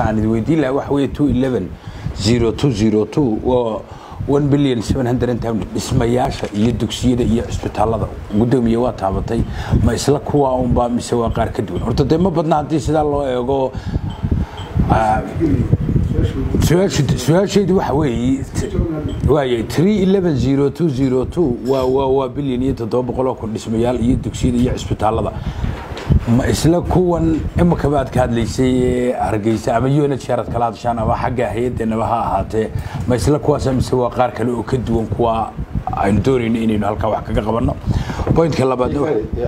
aan idin weydiin lahaa waxa weeye two eleven zero two zero two waa one billion seven hundred and ten dhismayaasha iyo dugsiyada iyo cisbitaalada gudoomiye waa taabatay ma isla kuwa unba mise waa qaar ka duwan horta dee ma badna haddii sidaa loo eego ah, su-aashu- su-aashaydu waxa weeye waaye three eleven zero two zero two waa waa waa bilyan iyo toddoba boqol oo kun dhismayaal iyo dugsiyada iyo cisbitaalada ma isla kuwan imakaba aad ka hadlaysay ee hargeysa ama unhr aad kala hadashaan ama xagga hay-addeenaba ha ahaatee ma isla kuwaasa mise waa qaar kale oo ka duwan kuwa aynu doonayno inaynu halkaa wax kaga qabanno pointka labaadna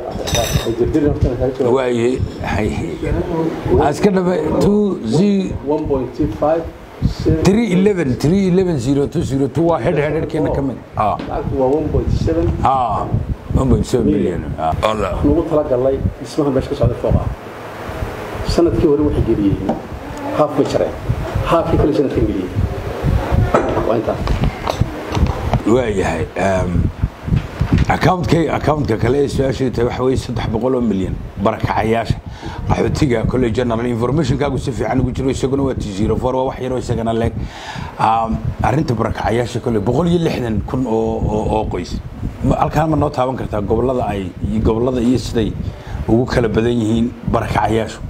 wa- waaye iska dhaba two z 1.25 three eleven three eleven zero two zero two waa hedh hedhkeena ka mid ah lacagtu waa 1.7 ah one point seven billion ah Allah. nugu talagalnay dhismaha meesha ka socda fooqa sanadkii hore waxay geliyeen haaf bay jareen haafkii kale sanadkan geliyeen waa intaas waayahay accountkay accountka kale ee su-aashii tahay waxa weeye saddex boqol oo milyan barakacayaasha qaxootiga kolley general informationkaagu si fiican ugu jiro isaguna waa t zero four waa wax yaroo isagana leeg Um, arrinta barakacayaasha kolley boqol iyo lixdan kun oo oo oo qoys Ma- halkaan ma noo taaban kartaa gobollada ay iyo gobollada iyo siday ugu kala badan yihiin barakacayaashu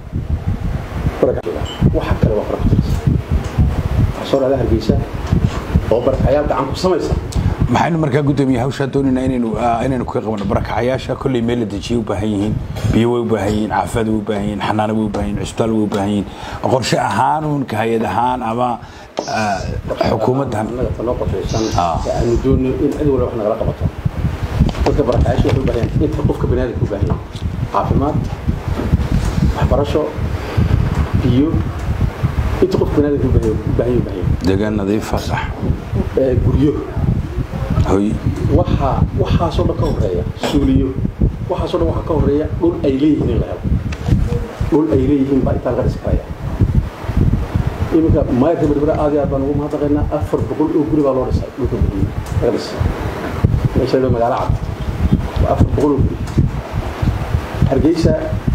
waxa kale waa farabtiis waxaa soo dhacda hargeysa oo barakayaal gacan ku samaysa maxaynu markaa gudoomiye hawshaa doonaynaa inaynu ah, inaynu kaga qabano barakacayaasha kolley meel la dejiye u baahan yihiin biyo way u baahan yihiin caafimaad way u baahan yihiin xanaano way u baahan yihiin cisbitaal way u baahan yihiin qorshe ahaan uun ka hay-ad ahaan ama ah, xukuumaddan annaga tanoo qorshaysan Ah. ee aanu doonno in cid walba wax nagala qabato dadka barakayaasha waxay u baahan yihiin inta qofka baniaadamka u baahan yahay caafimaad waxbarasho biyo inta qofka baniaadamka u baahan yahay u baahan yahay u baahan yahay deegaan nadiifa sax Ee, guryo hoy waxaa waxaasoo dhan ka horeeya suuliyo waxaasoo dhan waxaa ka horeeya dhul ay leeyihiin in la helo dhul ay leeyihiin baa intaa laga dhisi karaya iminka maayarka berbera aad iyo aad baan ugu mahadnaqaynaa afar boqol oo guri baa loo dhisay dhulka guryo laga dhisay meesha la magaalo cad waa afar boqol oo guri hargeysa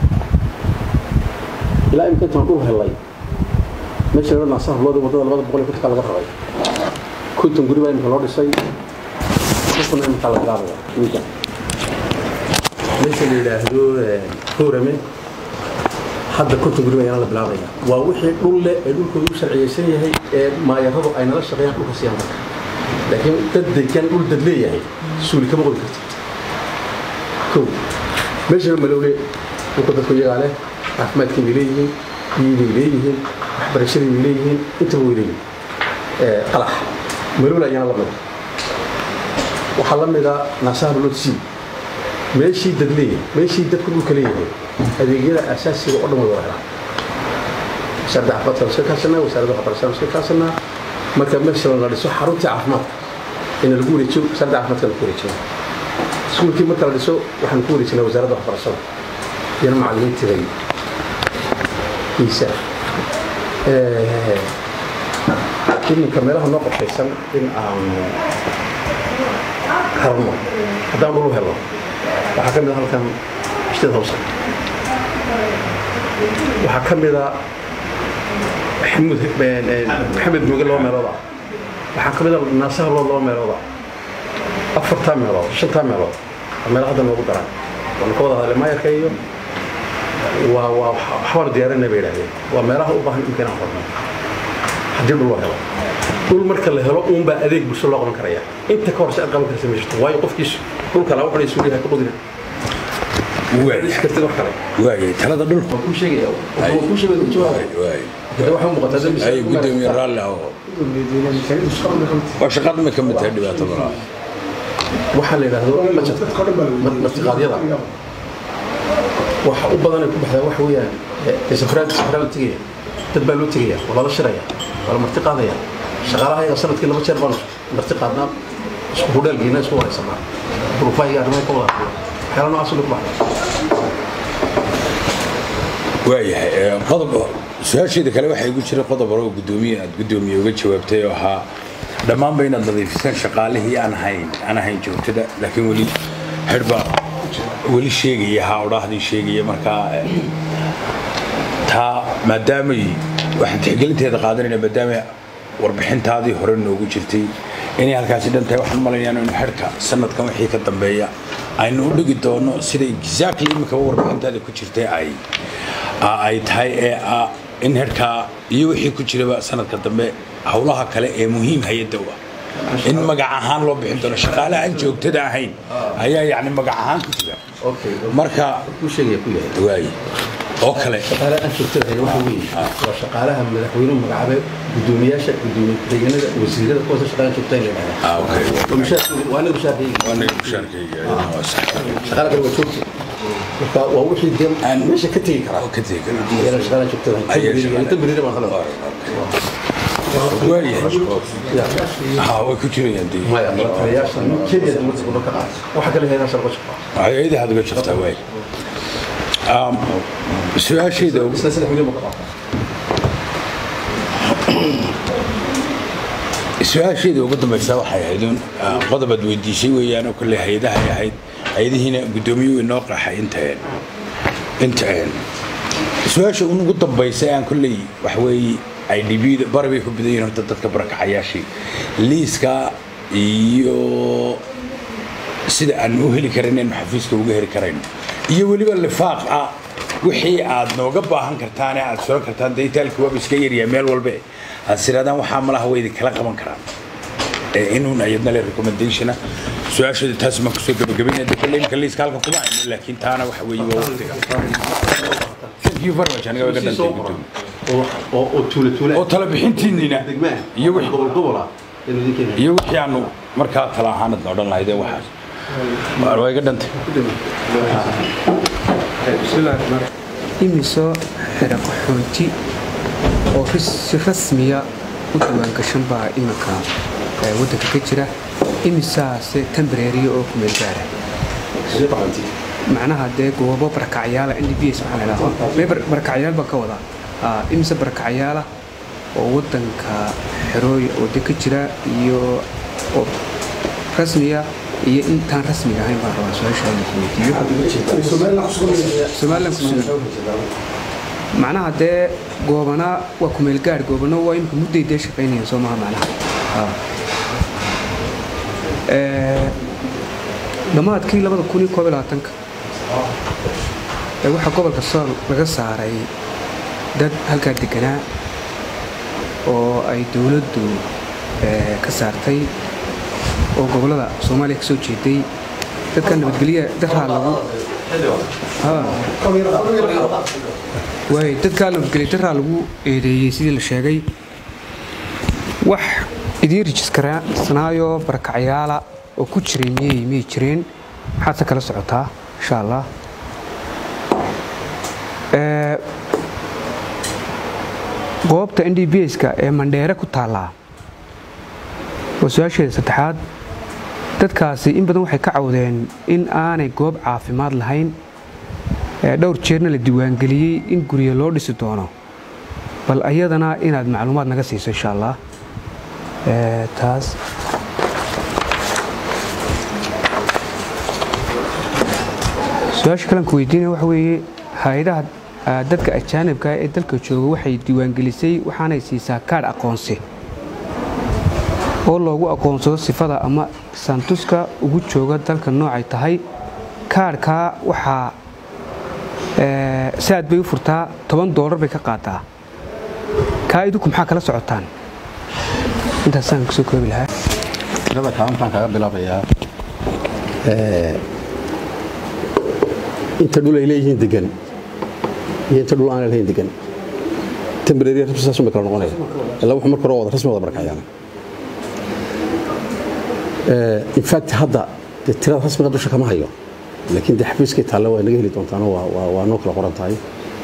ilaa imika intaan dhul helay meesha la naasaha looda wadada labada boqol iyo kontonka laga rabay konton guri baa imika loo dhisay kuna imika la bilaabaya iminka meesha la yidhaahdo hoorame hadda konton guri baa la bilaabaya waa wixii dhul leh ee dhulkooda u sharciyeysan yahay ee maayaradu ay nala shaqeeyaan dhulka siiyaan marka laakiin dad degan dhul dad leeyahay suuli kama qodi kartid kow meeshana malowle dhulka dadku iyagaa leh caafimaadkay bay leeyihiin biyii bay leeyihiin waxbarashadii bay leeyihiin intaba way leeyihiin Ee, qalax malowle ayana la mida waxaa la mida naasaha loodsii meeshii dad leeyahay meeshii dadku dhulka leeyahay adeegyada asaasiga oo dhan way wada helaan wasaaradda caafimaadka waan iska kaashanaa wasaaradda waxbarashada waan iska kaashanaa marka meesha la dhiso xaruntii caafimaadka in lagu wareejiyo wasaaradda caafimaadka lagu wareejiyo iskuulkii marka la dhiso waxaan ku wareejinaa wasaaradda waxbarashada iyana macallimiintii bay iisa iminka meelaha noo qorshaysan in aanu helno haddaan dhul u helno waxaa ka mid a halkan ishtada hawsa waxaa ka mid a maxamuud maxamed mooge laba meelood ah waxaa ka mid a naasaha loo laba meelood ah afartaa meelood shantaa meelood waa meelo hadda noogu daran waanu ka wada hadlay maayarka iyo waa waa waxbaanu diyaarinay bay yidhahdeen waa meelaha u baahan imka inaan qorno haddii dhul loo helo dhul marka la helo uunbaa adeeg bulsho loo qaban karaya inta ka horse aad qaban karsa ma jirto waayo qofkiis dhulka laa wuxuu suuliyaha ka qodina is kartid wax kale waayay talada dhulka waan kuu sheegaya waan kuu sheegaya ku jawaabay waay hada waxaa u muuqataa dad ay gudoomiye raalli ah oo waa shaqada ma ka mid tahay dhibaato malaa waxaa la yidhaahdo budgetka martiqaadyada waxa u badanay ku baxdaa waxa weeyaan ee safraad safraad la tegaya dad baa loo tegaya waa lala shiraya waa la marti qaadaya shaqaalaha yaga sanadkii laba jeer baanu marti qaadnaa isku hudheelgiina isku waraysanaa duruufaha iyo arrimaha ka wada hadlo waxyaala noocaas ku baxda waayahay ee, qodob su-aasheeda kale waxaa igu jira qodob hore oo gudoomiye aad gudoomiye uga jawaabtay oo ahaa dhammaanba inaad nadiifisaan shaqaalihii aan ahayn aan ahayn joogtada laakiin weli xidhba weli sheegaya ha odhaahdii sheegaya markaa eh, taa maadaamay waxaan tixgelinteeda qaadanayna maadaama warbixintaadii hore noogu jirtay inay halkaasi dhan tahay waxaan malaynayaa in xidhka sanadkan wixii ka dambeeya aynu u dhigi doono sida exactly imika warbixintaada ku jirtay ay ay tahay ee ah in xidhkaa iyo wixii ku jiraba sanadka dambe howlaha kale ee muhiim hay-adda u ah in magac ahaan loo bixin doono shaqaale aan joogtada ahayn ayaa yacni magac ahaan ku jira marka ku sheegaya ku yahay waaye oo kale shaqaalaha aan joogtada ahayn waxa weeye waa shaqaalaha madaxweynuhu magacaabay gudoomiyaasha gudoomiye ku-xigeenada wasiirada kuwaasa shaqaalaha joogtada in la yidhahdaa ah okay waa mushaar- waa anaga mushaarkayga waa naga mushaarkayga waa sax shaqaala kale waa joogta marka waa wixii dee Aan- meesha ka tegi karaa oo ka tegi kara Iyana shaqaalaha joogtada Ayaa ahayn shaqaalaha- inta beriira baan hadla waayahay ha way ku jirayaan dee maya taliyaasha kenya dowladda gobol ka qaata waxa kale heeraasha laga shaqaa hay-adaha ad uga jirtaa waay Um, su-aashayda ugu- isla saddex milyan buu ka qaata su-aashayda ugu dambaysa waxay ahayd un ah, qodobaad weydiisay weeyaan oo kolley hay-adahay ahayd hay-adihiina guddoomiyuhu inoo qaxay intaen intaen su-aasha un ugu dambaysa aan kolley wax weeye ay dhibida bari bay ku badan yihiin horta dadka barakacayaashii liiska iyo sida aan u heli karan inaynu xafiiska uga heli karayno iyo weliba lifaaq ah wixii aad nooga baahan kartaan ee aad suran kartaan daytaalki waaba iska yaryaa meel walbe aad siraadaan waxaa malaha way idinkala qaban karaan ee inuun ayadna le recommendationa su-aashooda taas maan kusoo gabagabaynaya de kolle imka liiska halkan kuma hayno laakiin taana waxa weeye waa waqtiga thank you very much aniga waga dhantay gudoomiye oo oo tuule tuule oo tala bixintiinina degmaa iyo wixii gobol gobola inuu idin keenayo iyo wixii aanu markaa tala ahaanad na odhan lahaydeen waxaas Waa- waa iga dhantay imisoo xidha qaxoonti oo ris- si rasmiya u diiwaangashan baa iminka ee, waddanka ka jira imisaase tambareeriya oo kumeel gaara sidee qaxoonti macnaha dee goobo barakacyaala n d b s waxaa la idhaahdaa mee bar- barakacyaal baan ka wadaa Ah, imise barakacyaala oo waddanka xerooy oo de ka jira iyo oo rasmiya iyo intaan rasmiga ahayn baan rabaa su-aasha in ku weydiiyo somalilan ku sugan macnaha dee goobana waa kumeel gaar goobana waa imika mudday dee shaqaynayaan soo maha macnaha Ah. Ee, dhammaadkii labada kun iyo koob iyo labaatanka ee waxaa gobolka sool laga saaray dad halkaa deganaa oo ay dowladdu ee, ka saartay oo gobollada soomaaliya ka soo jeeday dadka nabadgelya daraa lagu Ah. waay dadkaa nabadgelya daraa lagu eedeeyey sidii la sheegay wax idiin rijiskarsanaayo barakacyaala oo ku jiray miyay miyay jireen maxaad se kala socotaa insha allah Ee, goobta n d b ska ee mandheere ku taallaa waa su-aasheeda saddexaad dadkaasi in badan waxay ka cawdeen in aanay goob caafimaad lahayn ee dhowr jeerna la diiwaangeliyey in guryo loo dhisi doono bal ayadana inaad macluumaad naga siiso insha allah Ee, taas su-aasha kalan ku weydiinaya waxa weeye hay-adaha ah, dadka ajaanibka ah ee dalka jooga waxay diiwaangelisay waxaanay siisaa kaadh aqoonsi oo loogu aqoonsado sifada ama santuska ugu jooga dalka noocay tahay kaadhkaa waxaa ee, saad bay u furtaa toban doolar bay ka qaataa kaa idinku maxaa kala socotaan intaasaan kusoo koobi lahaa tirada kaalintaan kaga bilaabayaa inta dhul ay leeyihiin degan iyo inta dhul aan lahayn degan temporary rasmi saas uma kala noqonaya ilaa wuxuu marka hore wada rasmi wada barakacayaan in fact hadda dee tirada rasmiga dusha kama hayo laakiin dee xafiiskay taalle waa naga heli doontaano waa- waa waa noo kala qoran tahay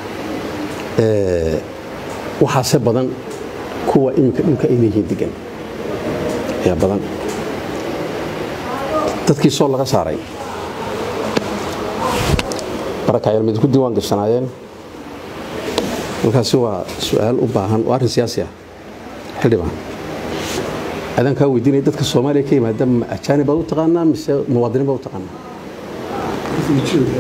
waxaase badan kuwa iminka dhulka ay leeyihiin degan ayaa badan dadkii sool laga saaray barakacyaal mid ku diiwaan gashanaayeen markaasi waa su-aal u baahan waa arrin siyaasi ah xildhibaan adaan kaa weydiinaya dadka soomaaliya ka yimaada ma ajaanib baad u taqaanaa mise muwaadiniin baad u taqaanaa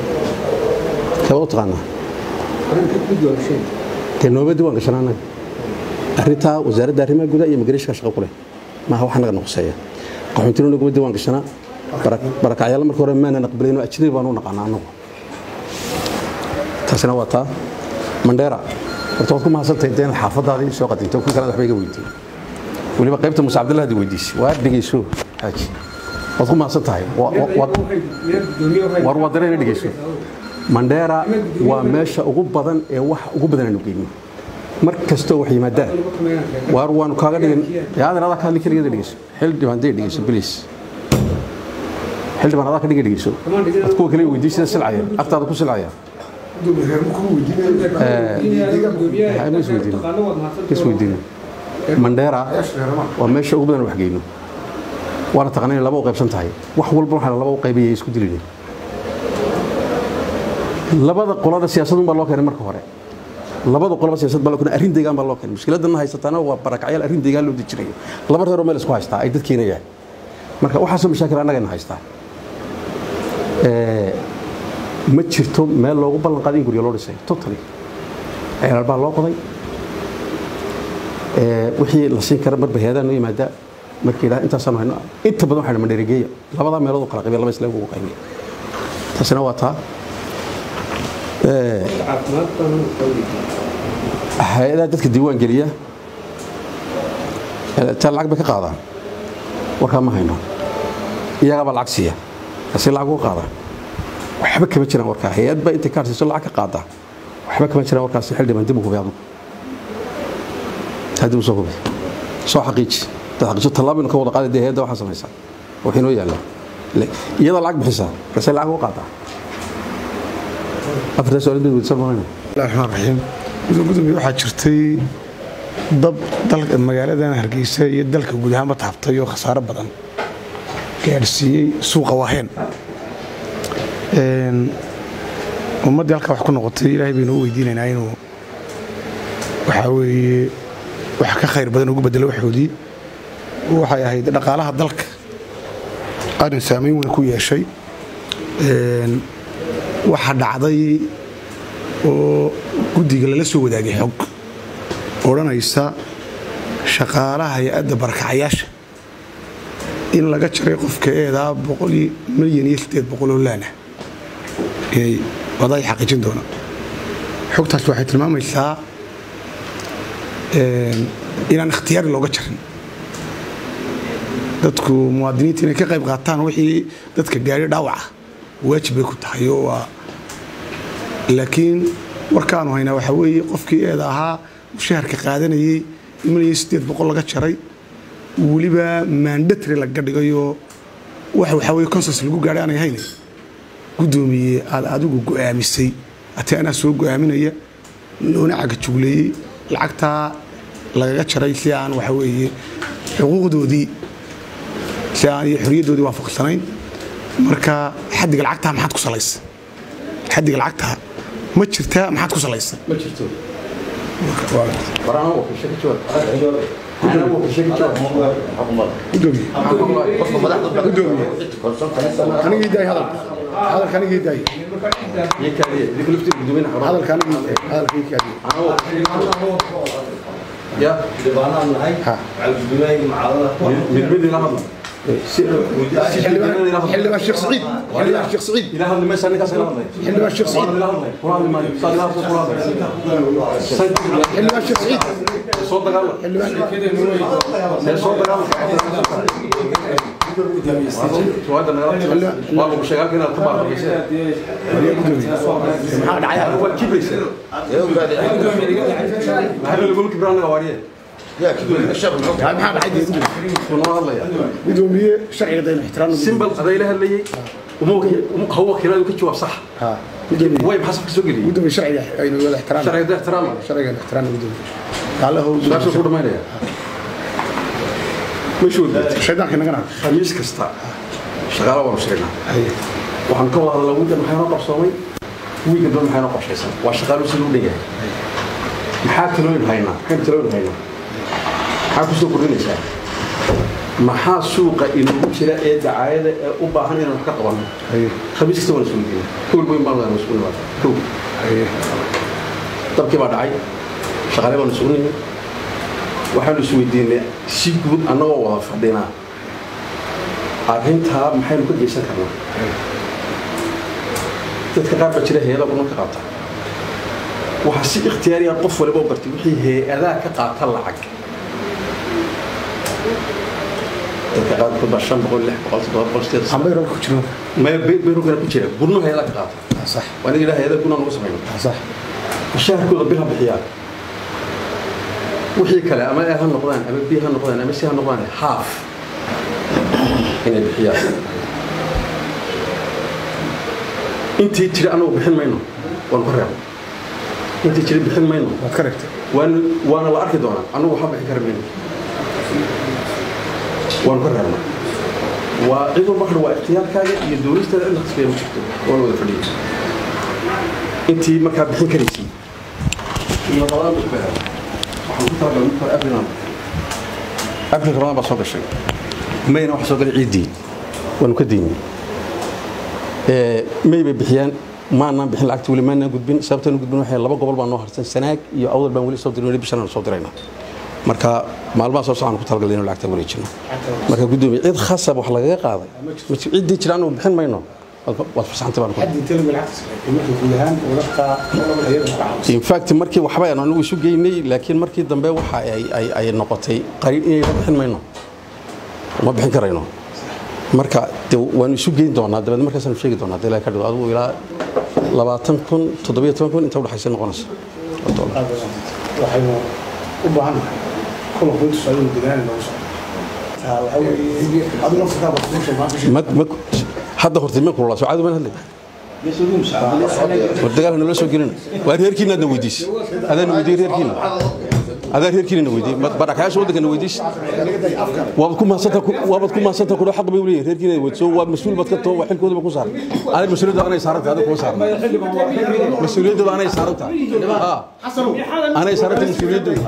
kee baad u taqaanaa dee nooma diiwaan gashanaa annaga arrintaa wasaaradda arrimaha gudaha iyo migreeshka shaqo ku leh maaha wax naga noqoseeya qaxoontino naguma diiwaan gashanaa barakacyaalla marka hore maana aqbalayno ajnabi baan u naqaanaa annagu taasina waa taa mandheera horta waad ku mahadsantahay dee inaad xaafadaadii soo qadinto kun kalena waxba iga weydiin weliba qaybta muuse cabdillah hadi weydiisay waa dhegeyso xaaji waad ku mahadsan tahay war wadana ina dhegeyso mandheera waa meesha ugu badan ee wax ugu badan aanu geyno mar kastoo wax yimaadaan waar waanu kaaga dhigin yaadan adaa ka hadli keligeeda dhegeyso xildhibaan dee dhegeyso bilis xildhibaan adaa ka dhiga dhegeyso ad kuwa kale weydiisada silcaya agtaada ku silcaya isweydiin mandheera waa meesha ugu badan wax geyno waana taqana inay laba u qaybsan tahay wax walba waxaa laba u qaybaya isku dilina labada qolada siyaasadun baa loo keenay marka hore labada qolaba siyaasad baa loo keenay arrin deegaan baa loo keenay mushkiladana haysataana waa barakacyaal arrin deegaan loo dejinayo laba reeroo meel isku haystaa ay dadkiina yahay marka waxaasoo mashaakil annagayna haystaa ma jirto meel loogu ballan qaaday in guryo loo dhisay totally ceelal baa loo qoday wixii la siin kara marba heedaa noo yimaadaa markii idhaha intaasaan hayno inta badan waxayna mandheregeeya labadaa meelood u kala qabiya laba isleeg ugu qaybiya taasina waa taa hay-adaha dadka diiwaan geliya taa lacag bay ka qaadaan warkaa ma hayno iyagaabaa lacag siiya asi lacag uga qaadaan waxba kama jiraan warkaa hay-ad baa intay kaarsiiso lacag ka qaadaa waxba kama jiraan warkaasi xildhibaan dib u hubi adigu dib u soo hubi soo xaqiiji dad xaqiijo tallaabaynu ka wada qaaday dee hay-adda waxaa samaysaa waxay noo yaallaa iyada lacag bixisaa markaasay lacag uga qaadaa afartaa su-aal mid weydiisan maayna raxmaan raxiim gudoomiye waxaa jirtay dab dalka magaaladan hargeysa iyo dalka guud ahaanba taabtay oo khasaaro badan gaadhsiiyey suuqa waaheen ummaddii halkaa wax ku noqotay ilaahay baynu u weydiinaynaa inuu waxaa weeye wax ka khayr badan ugu bedelo waxoodii waxay ahayd dhaqaalaha dalka arrin saamayn weyn ku yeeshay waxa dhacday oo guddiga lala soo wadaagay xog odhanaysa shaqaalaha hay-adda barakacayaasha in laga jaray qofka eedaa milyan iyo sideed boqoloo laana inay wadaay xaqiijin doonaan xogtaas waxay tilmaamaysaa inaan ikhtiyaari looga jarin dadku muwaadiniinta inay ka qayb qaataan wixii dadka gaari dhaawaca waajib bay ku tahay oo waa laakiin warkaanu haynaa waxaa weeye qofkii eeda ahaa mushaharka qaadanayey milyan sideed boqol laga jaray weliba maandatri laga dhigayoo wax waxaa weye consens lagu gaadhay aanay hayne guddoomiye aad adigu go'aamisay ati anaa soo go'aaminaya loona cagajugleeyey lacagtaa lagaga jaray si aan waxa weeye xuquuqdoodii si aan iyo xoriyaddoodii waafaqsanayn marka xaddiga lacagtaa maxaad ku salaysa xaddiga lacagtaa ma jirtaa maxaad ku salaysa ma jirto warana wakiisha ka jawaab ana wakiisha ka jawaab gudoomiye gudoomiye anigii daay hadalka hadalka anigii daay iyo kaaliye idinka laftiisa gudoomiyana xarun hadalka anigii hadalka ii kaadiye ya ha mid mid ila hadla xildhibaan sheekh saciid xildhibaan sheekh saciid ila hadli maysa ninkaas ila hadlay xildhibaan sheekh saciid ila hadlay kula hadli maayo saa ila hadlay kula hadlay xildhibaan sheekh saciid soo dagaala xildhibaan see soo dagaala suwaada nagala waa lagu sheegaa halka inaad ka baaqaysay maxaa dhacay waa kibraysa maxaa lagu kibraa naga waariye maxaa dhacay dee gudoomiye kunoo hadlaya gudoomiye sharciga daynu ixtiraamna simbal adayla hadlayay ha wakiiladu ka jawaab sax ha gudoomiye way maxaa safka soo geliyay gudoomiye sharciga aynu wada ixtiraamna sharciga da ixtiraama sharciga aynu ixtiraamna gudoomiye allahow su-aasha ku dhamaynaya meeshu wadaad shaydaanka naga naag khamiis kasta shaqaala waanu sheegnaa waxaan ka wada hadalnaa wiigan maxay noo qabsoomay wiigan dhan maxay noo qorshaysan waa shaqaalu siduu u dhanyahay maxaa talooyin haynaa maxaynu talooyin haynaa maxaa ku soo kordhinaysaa maxaa suuqa inoogu jira ee dacaayada ee u baahan inaan wax ka qabanno khamiis kasta waan isugu geeyay kowel boyn baan wadaan isugu nimaada kow dabkii baa dhacay shaqaale baan isugu nimid waxaanu isweydiinay si guud annagoo wada fadhinaa arrintaa maxaynu ka geysan karnaa dadka qaar baa jira hay-ada badan ka qaata waxaa si ikhtiyaariya qof waliba u bartay wixii hay-adaa ka qaata lacag dadka qaarkood baa shan boqol lix boqol toddoba boqol sideed ambayro ku jiro maya beyrogana ku jira gurno hay-adaa ka qaata sax waa aniga hay-ada guna nagu samayno sax mushaharkooda bil ha bixiyaan wixii kale ama a ha noqdaan ama b ha noqdaan ama c ha noqdaan haaf inay bixiyaan intii jira anagu bixin mayno waanu ka reebno intii jira bixin mayno waad ka regtay waana waana la arki doonaa anagu waxba bixin kari mayno waanu ka reebna waa cid walba kale waa ikhtiyaarkaaga iyo dowlistaada cid la khasbaya ma jirto waa la wada fadhiya intii markaa bixin karaysay iyo labada bisku helo waxaan ku talagalay marka hore abrilan abril ramadaan baa soo gashay mayna waxa soo galay ciiddii waanu ka diinay may bay bixiyaan maanaan bixin lacagta weli maanaan gudbin sababtaan gudbin waxay laba gobol baan noo harsan sanaag iyo awdal baan weli soo dirin weli bishan soo dirayna marka maalmaha soo socon ku talagalay inuu lacagta wareejino marka guddoomiye cid khasab wax lagaga qaaday ciddii jiraan uu bixin mayno waad fasaxantay baan ku حد يتلم بالعكس يمكن كلهان ولقى هي in fact markii waxba aan anigu isu geynay laakiin markii dambe waxa ay ay ay noqotay qariin inay la bixin mayno ma bixin karayno marka de waanu isu geyn doonaa dabeed markaasaanu sheegi doonaa de ilaa ka dhigo adigu ilaa labaatan kun toddobiyo toban kun inta udhexaysa noqonaysa waxaynu u baahannahay kulan qoyntu socdo degaan lagu socdo taa waxa weeye adigu naftaada kuusha maanta ma ma hadda horta ma kulula soo caadi baan hadlay war dagaal nala soo gelin waa reerkiina aadna weydiis adaan weydiiyey reerkiina adaa reerkiina na weydiiyey barakayaasha waddanka na weydiis waabad ku mahadsanta waabad ku mahadsanta kudho xaq bay u leeyihin reerkiina weydiiso waa mas-uul baad ka too waa xilkooda ba ku saaran aday mas-uuliyadda anay saaran tahay adiga kuma saaran mas-uuliyaddooda anay saaran tahay anay saaran tahay mas-uuliyaddooda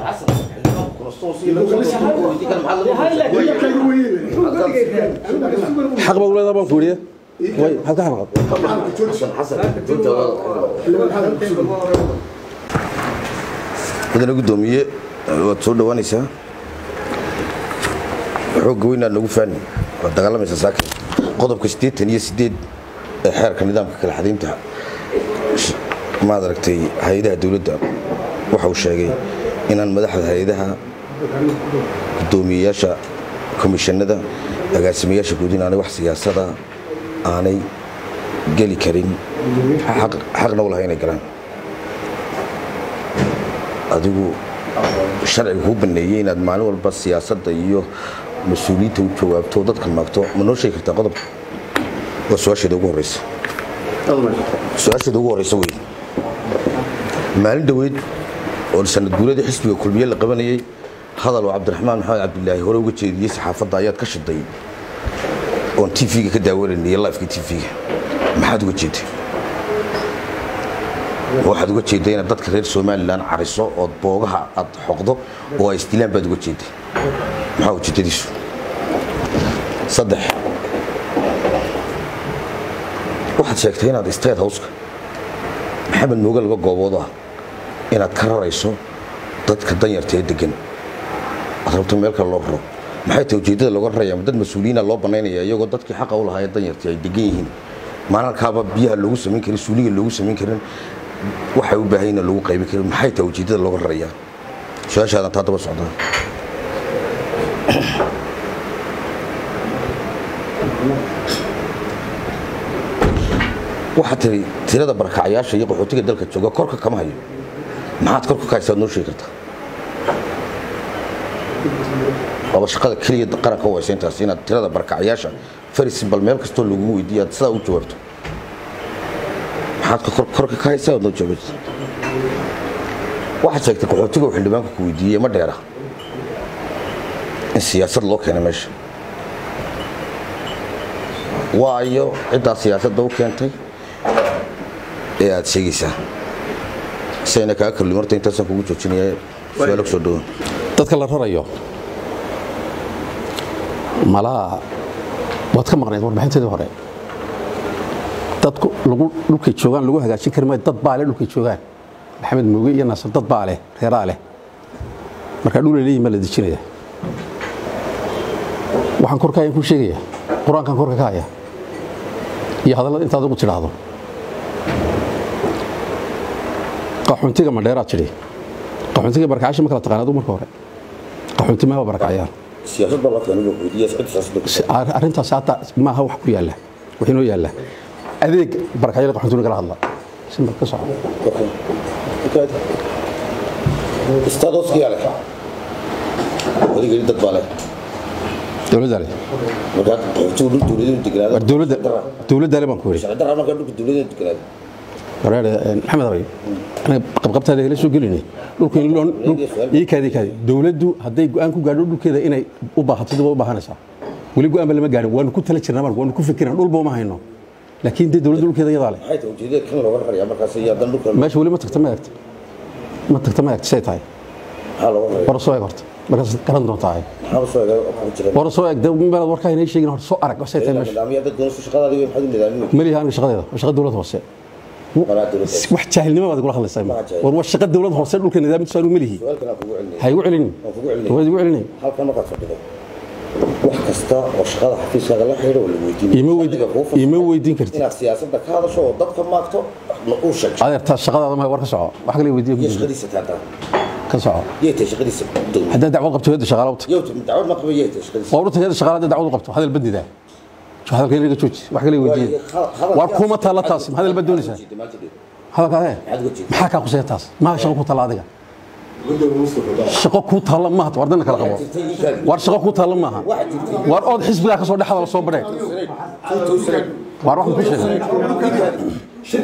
xaq baa u leedaha baan ku weriya way maxaad ka xanaaqad mudane guddoomiye waad soo dhowaanaysaa xoogga weynaad nagu faani waad dagaalamaysaa saakin qodobka siddeetan iyo siddeed ee xeerka nidaamka kala xadaynta sh- maad aragtay hay-adaha dowladda waxa uu sheegay inaan madaxda hay-adaha guddoomiyeyaasha komishanada agaasimayaasha guud inaanay wax siyaasada aanay geli karin xaq- xaqna u lahay inay galaan adigu sharciga kuu baneeyey inaad maalin walba siyaasadda iyo mas-uuliyiinta u jawaabto oo dadka maagto ma noo sheegi kartaa qodobka waa su-aasheeda ugu horeysa su-aasheeda ugu horeysa wey maalin dhoweyd oo sanad guuladii xisbiga kulmiye la qabanayey hadal oo cabdiraxmaan maxamed cabdilaahi hore uga jeediyey saxaafadda ayaad ka shiday oon tv-ga ka daawanayniyo lifeka tv-ga maxaad uga jeeday waxaad uga jeeday inaad dadka reer somalilan cariso ood boogaha aad xoqdo oo ay isdilaan baad uga jeeday maxaa ujeedadiisu saddex waxaad sheegtay inaad state houseka maxamed mooge laba goobood ah inaad ka rarayso dadka danyarta ee degan aad rabto meel kale loo raro maxay tahay ujeeddada looga raraya ma dad mas-uuliyiina loo banaynaya iyagoo dadkii xaqa u lahaa ee danyartii ay degan yihiin maalalkaaba biyaha loogu samayn karin suuliga loogu samayn karin waxay u baahan yihiin lagu qaybin karin maxay tahay ujeeddada looga raraya su-aashaadan taa daba socdaa waxaad tiri tirada barakacayaasha iyo qaxootiga dalka jooga korka kama hayo maxaad korka ka haysaad noo sheegi kartaa waaba shaqada keliya qaranka u haysa intaas inaad tirada barakacayaasha faris bal meel kastoo lagugu weydiiyo aad sidaa u jawaabto maxaad ka kor- korka ka haysaa aad noo jawaabta waxaad sheegtay qaxootiga uu xildhibaanka ku weydiiyey ma dheera in siyaasad loo keenay meesha waayo ciddaa siyaasadda u keentay ee aad sheegaysaa sayna kaa kalli marta intaasaan kugu joojinaya su-aalo kusoo dhawaan dadka la rarayo malaa waad ka maqnayd warbixinteedii hore dadku lagu dhulkay joogaan lagu hagaajin kari maayo dad baa leh dhulkay joogaan maxamed mooge iyo naasir dad baa leh reeraa leh marka dhul ay leeyihin baa la dejinaya waxaan korka ayaan ku sheegaya qur-aankan korka ka haya iyo hadallada intaad ugu tidhaahdo qaxoontiga madheeraad tidhi qaxoontiga barkacasha ma kala taqaanaad marka hore qaxoonti ma barakacayaan siyaasad baa la keenay buu iyo sicid siyaasad Si- ar- arrintaas hata maaha wax ku yaalla wax inoo yaalla adeeg barakacyada qaxoontiga kala hadla simbal ka soco istaadoskiyaa leh odaygeli dad baa leh dowladda leh markaa qaxootigu dhul dowladeenu degnaado war dowladda dowladda le baan ku yidhi sharci darra markaa dhulka dowladeenu degnaado wareer maxamed abay anaga qabqabtaada kala soo gelinay dhulka in loo dhul ii kaadi kaadi dowladdu hadday go'aan ku gaadho dhulkeeda inay u baahato dib u baahanaysaa weli go'aan ba lama gaadhin waanu ku tala jirnaa marka waanu ku fikirnaa dhulba uma hayno laakiin dee dowladda dhulkeeda iyadaa leh maxay tahay ujeedada kan looga rarayaa markaas iyo haddana dhulka meesha weli ma tagta ma eegta ma tagta ma eegta say tahay maxaa looga raraya war soo eeg horta markaas garan doontaa maxaaba soo eega ku jira war soo eeg dee meelaad warkaa inay sheegin horta soo arag say tahay meesha nidaamyo dad doonaysa shaqadaada wey maxaad u nidaamiyey maliha aniga shaqadeeda waa shaqa dowlad hoose qalaa dowladda wax jaahilnimo baad igula hadlaysaa Waa jaahil. war waa shaqa dowlad hoose dhulka nidaamkiisu aanu malihi su'aalkan aan kugu celinaya ha igu celinin waan kugu celinaya waad igu celinin halkan markaad fadhido wax kasta oo shaqada xafiiskaaga la xidhiidha waa la weydiinaya Ima weydi- Adiga kuu fadhiya ima weydiin kartid. inaad siyaasadda ka hadasho oo dadka maagto na uu sheeg adeertaa shaqadaada ma war ka soco wax kale weydiiya iyo ku shaqadiisa taataa ka soco yay tahay shaqadiisa dowladda haddaad dacwad qabto hayadda shaqaala wata yow dacwad ma qaba yay tahay shaqadiisa waa urta hayadda shaqaala haddaad dacwad u qabto hadal badida hadalka inaga jooji wax kale weydiiya war kuma taalla taas ma hadal bad doonaysaa hadalka adee maxaa kaa kuseeya taas maa shaqo ku taalla adiga shaqo kuu taalla maaha war dana kala qabo war shaqo kuu taalla maaha war ood xisbigaa ka soo dhex hadal soo badhee war waxaan ku sheegay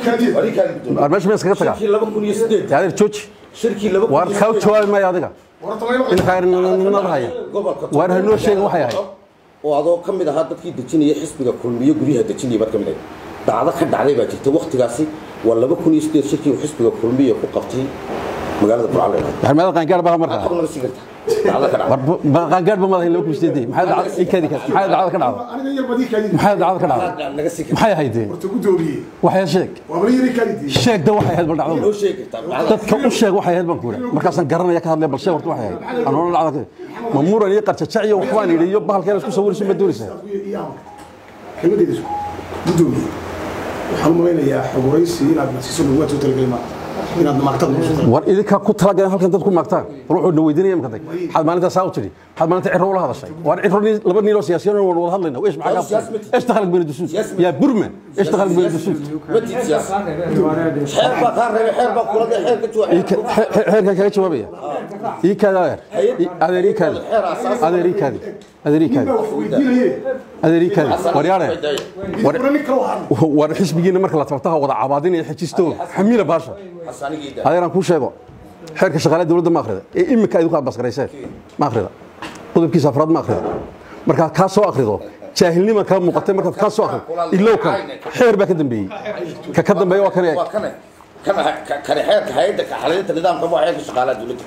war meesha ma iskaga tagaa dee adeer jooji war kaa jawaabi maayo adiga in khayrinimada haya war hanoo sheegin waxay ahayd oo adoo ka mid ahaa dadkii dejinaya xisbiga kulmiyo guryaha dejinaya baad ka mid ahayd dacdo ka dhacday baa jirta waktigaasi waa laba kun iyo sideed shirkii uu xisbiga kulmiya ku qabtay magaalada burcale waxaan meelada qaangaar baa markaa xog naga sii karta dacdo ka dhacday war qaangaar ba madahay laba kun sideedii maxay dacada ii kaadi kaadi maxay dacada ka dhacday aniga yar badii kaadid maxay dacada ka dhacday naga sii karta maxay ahayd dee horta gudoomiye waxay sheeg waa bal yari kaadid sheeg da waxay ahayd bal dhacdo noo sheegi kartaa dadka u sheeg waxay ahayd baan ku yidhi markaasaan garanaya ka hadlaya bal sheeg horta waxay ahayd aan oran dhacda ma muran iyo qarjajac iyo waxbaan yidhi iyo bahalkeen isku sawirayso ma doonaysaa kelmadeeda isku gudoomiye waxaan u malaynayaa xoguraysi inaad nasiiso lagu waad soo talagelay maanta inaad maagtada noo soo talagelay war idinkaa ku talagaleen halkan dad ku maagtaan war wuxuu na weydiinaya imka day maxaad maalintaa saa u tidhi maxaad maalinta cirro ula hadashay war cirro nin- laba nin oo siyaasiyan waan wada hadlayna ايش معك ايش دخلك بين الدسوس يا برمان ايش دخلك بين الدسوس ma tiid siyaasa xeer baa kaa reebay xeer baa kula xeer ka jooga xeerkan kaga jawaabaya ii kaada adeer ii kaadi adeer ii kaadi adeer ii kaadi weydiinaye adeer ii kaadi war yaare war ura nin kale waxaan war xisbigiina marka la tabtaha wada cabaadinaya xajisto xamiila baasha xasaanigiida adeeraan kuu sheego xeerka shaqaale dowladda ma akhrida ee iminka idinku abaskarayseen ma akhrida qodobkiisa afraad ma akhrida markaad kaa soo akhrido jaahilnima kaa muuqatay markaad kaa soo akhrido ilow kan xeer baa ka dambeeyey ka ka dambeeya waa kan eeg waa kane kana kane xeerka hay'adda ka xalinta nidaamka waa xeerka shaqaalaha dowladda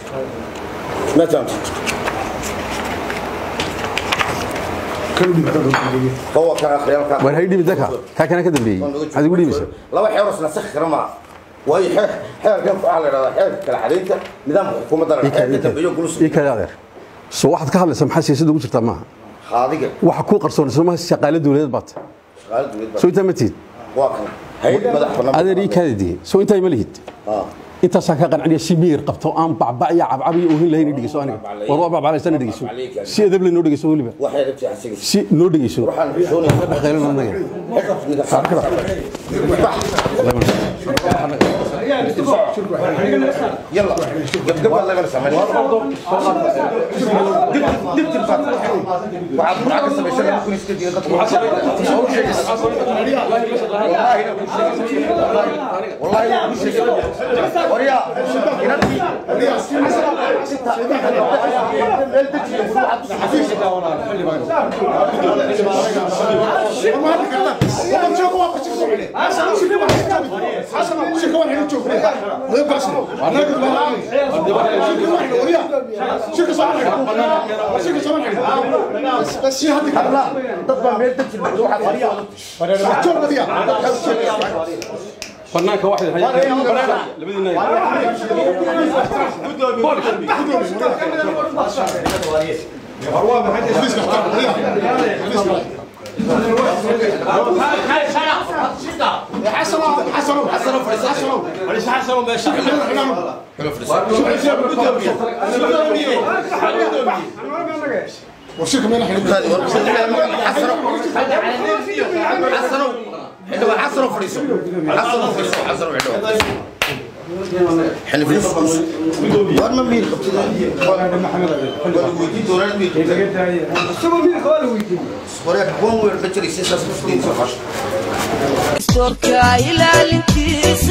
ma fahamtid kan u dhibata gudoomiye هو كان خيال war hay dhibi daka kaa kana ka dambeeyey maxaad igu dhibaysaa laba xeer oo isla sax kara ma waayo xeer xeerkan waxa la yiraahdaa xeerka kala xalinta nidaamka xukuumadda la ii kaadi xeerka dambeeyo gulus ii kaadi adeer soo waxaad ka hadlaysaa maxaa siyaasadda ugu jirtaa maaha qaadiga waxa kuu qarsoon soo maaha shaqaale dowladeed baad shaqaalaha dowladda soo intaa ma tihid waa kan hay'ad madax bannaan adeer ii kaadi diye soo intaa ma lihid ah intaasaan ka qanciniya si miyir qabto aan bacbac iyo cabcab iyo oohin lahayn dhegeyso aniga war waa bacbaclaysan dhegeyso si edab leh noo dhegeyso weliba waxa ay rabtay xasiga si noo dhegeyso waxaan xishoonaya dhaqaylan anaga يلا قبل قبل لا بنسى دب دب وعاد معك سبع سنين ممكن يستدي والله لا كل شيء وريا ضد ما بين تجي banaanka waxay labadiina حسنوا فريسو حسنوا فريسو حسنوا عدو حنا في وين ما مين وراك بون وين بتري سيسا 16 Storka ilaalintiisa